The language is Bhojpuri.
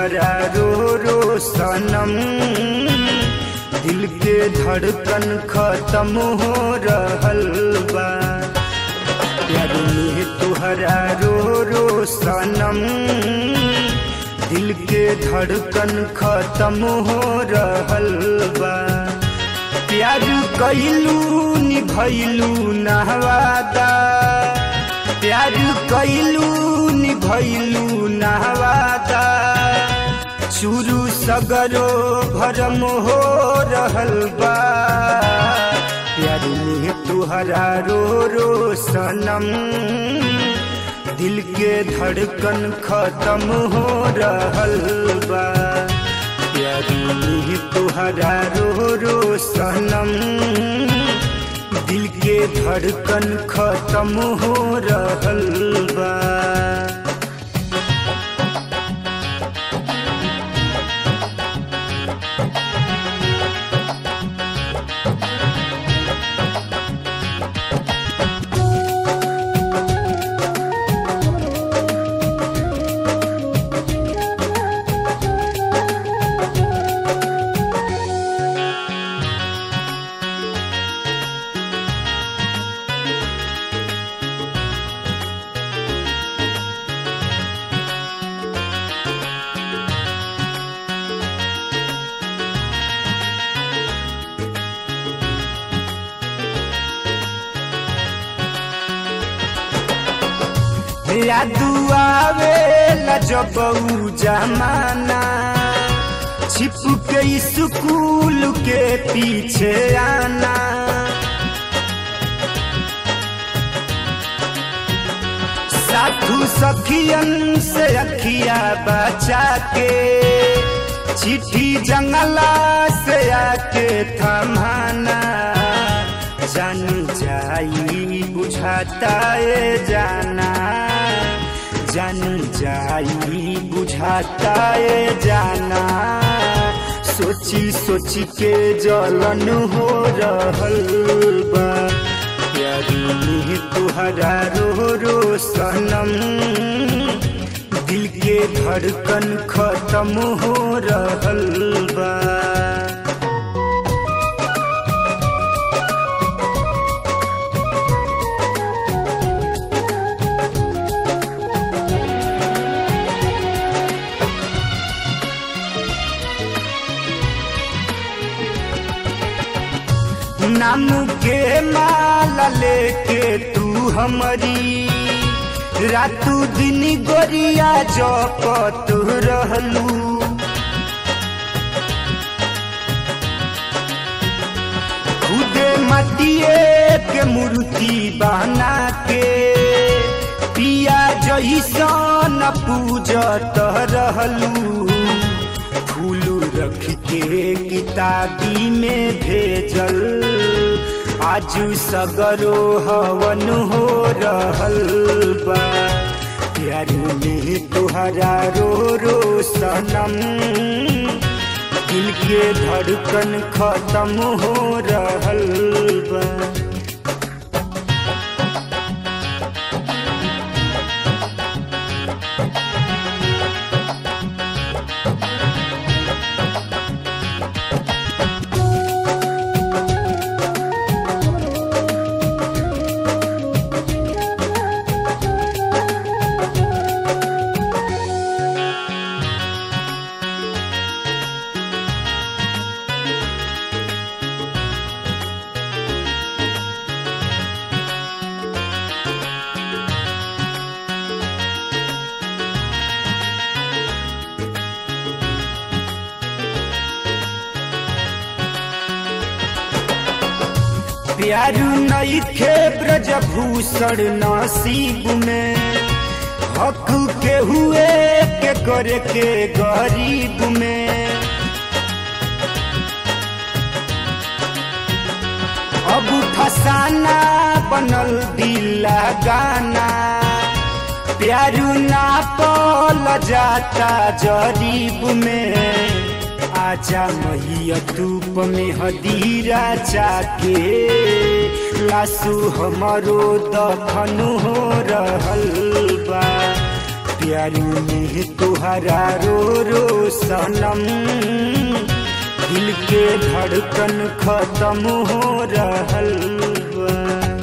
तुहरा रो रो सनम दिल के धड़कन खत्म हो रहल बा प्यार में तुहरा रो रो सनम दिल के धड़कन खत्म हो रहल बा प्यार कैलू निभैलू नहवादा प्यार कैलू निभैलू नहवादा शुरू सगरो भरम हो रहल बा प्यार में तुहरा रो रो सनम दिल के धड़कन खत्म हो रहल बा प्यार में तुहरा रो रो सनम दिल के धड़कन खत्म हो रहल बा यादू आवे जब ऊ जमाना छिप के स्कूल के पीछे आना साधु सखियन से अखिया बचा के चिट्ठी जंगला से आके थमाना जान जाई बुझाता ये जाना जान जाई बुझाता ये जाना सोची सोची के जलन हो रहल बा प्यारी में तुहरा रो रो सनम दिल के धड़कन खत्म हो रहल बा नाम के माला लेके तू हमारी रातू दिन गोरिया जपत रहलू खुदे मटिए के मूर्ति बना के पिया जैसन पूजत रहलू फूल रख के किताबी में भेजल आज सगरो हवन हो रहल बा प्यार में तुहरा रो रो सनम दिल के धड़कन खत्म हो रहल बा प्यारू नईखे ब्रजभूषण नसीब में हक के हुए के करे के गरीब में अब फसाना बनल दिला गाना प्यारू ना पल जाता जरीब में आजा मैया धूप में हदीरा चाके लासू हमारो दफन हो रहल बा प्यार में तुहरा रो रो सनम दिल के धड़कन खत्म हो रहल बा